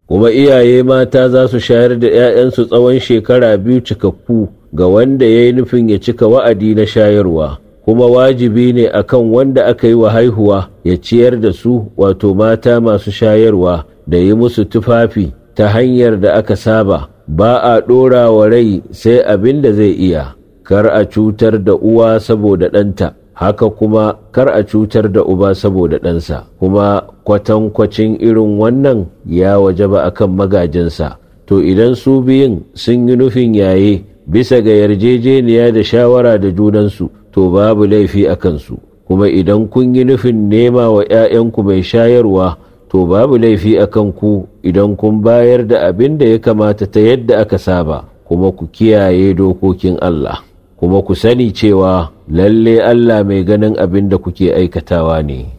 kuma iyaye mata za su shayar da 'ya'yansu tsawon shekara biyu cikakku ga wanda ya yi nufin ya cika wa'adi na shayarwa kuma wajibi ne akan wanda aka yi wa haihuwa ya ciyar da su wato mata masu shayarwa da yi musu tufafi ta hanyar da aka saba ba a ɗora wa rai sai abin da zai iya kar a cutar da uwa saboda ɗanta haka kuma kar a cutar da uba saboda ɗansa kuma kwatankwacin irin wannan ya wajaba akan magajinsa to idan su biyun sun yi nufin yaye bisa ga yarjejeniya da shawara da junansu to babu laifi a kansu kuma idan kun yi nufin nema wa 'ya'yanku mai shayarwa to babu laifi a kanku idan kun bayar da abin da ya kamata ta yadda aka saba kuma ku kiyaye dokokin Allah kuma ku sani cewa lalle Allah mai ganin abin da kuke aikatawa ne.